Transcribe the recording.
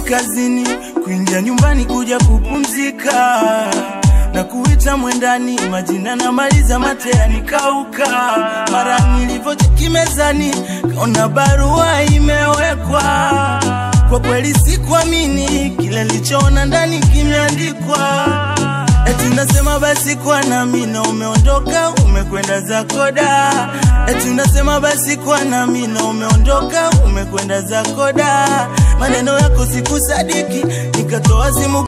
kazini, kuingia nyumbani kuja kupumzika na kuita mwendani, majina na maliza mate yanikauka. Mara nilivyocheki mezani, kaona barua imewekwa. Kwa kweli sikuamini kile nilichoona ndani kimeandikwa. Eti nasema basi kwa nami na umeondoka umekwenda zako da. Eti nasema basi kwa nami na umeondoka umekwenda zako da. Maneno yako sikusadiki, nikatoa simu